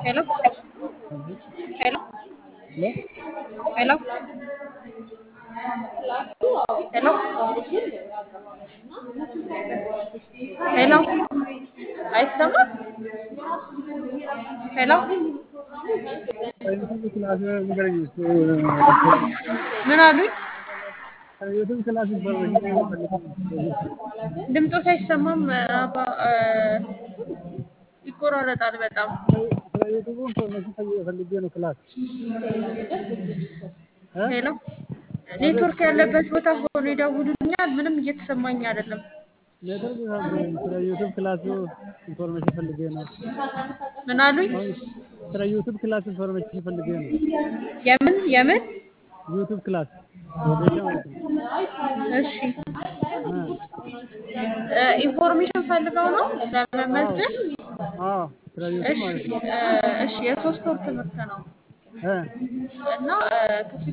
Hello? Hello? Hello? Hello? Hello? Hello? አይሰማም? ሄሎ ዩቱብ ክላስ ንገረኝ እስኪ። ምን አሉኝ? ዩቱብ ክላስ ኢንፎርሜሽን ፈልጌ ድምፆት አይሰማም። አባ እ፣ ይቆራረጣል በጣም። ስለ ዩቱቡ ኢንፎርሜሽን ፈልጌ ፈልጌ ነው ክላስ እ? ሄሎ ኔትወርክ ያለበት ቦታ ሆኖ ይደውሉልኛል። ምንም እየተሰማኝ አይደለም። ኔትወርክ ይዛብኝ። ስለ ዩቱብ ክላሱ ኢንፎርሜሽን ፈልጌ ነው። ምን አሉኝ? ስለ ዩቱብ ክላስ ኢንፎርሜሽን ፈልጌ ነው። የምን የምን? ዩቱብ ክላስ ወጌሻ ማለት ነው። እሺ እ፣ እ፣ ኢንፎርሜሽን ፈልገው ነው ለመመዝገብ? አዎ ስለ ዩቱብ እሺ ማለት ነው። እ፣ እሺ የሶስት ወር ትምህርት ነው እ፣ እና እ፣ ክፍያው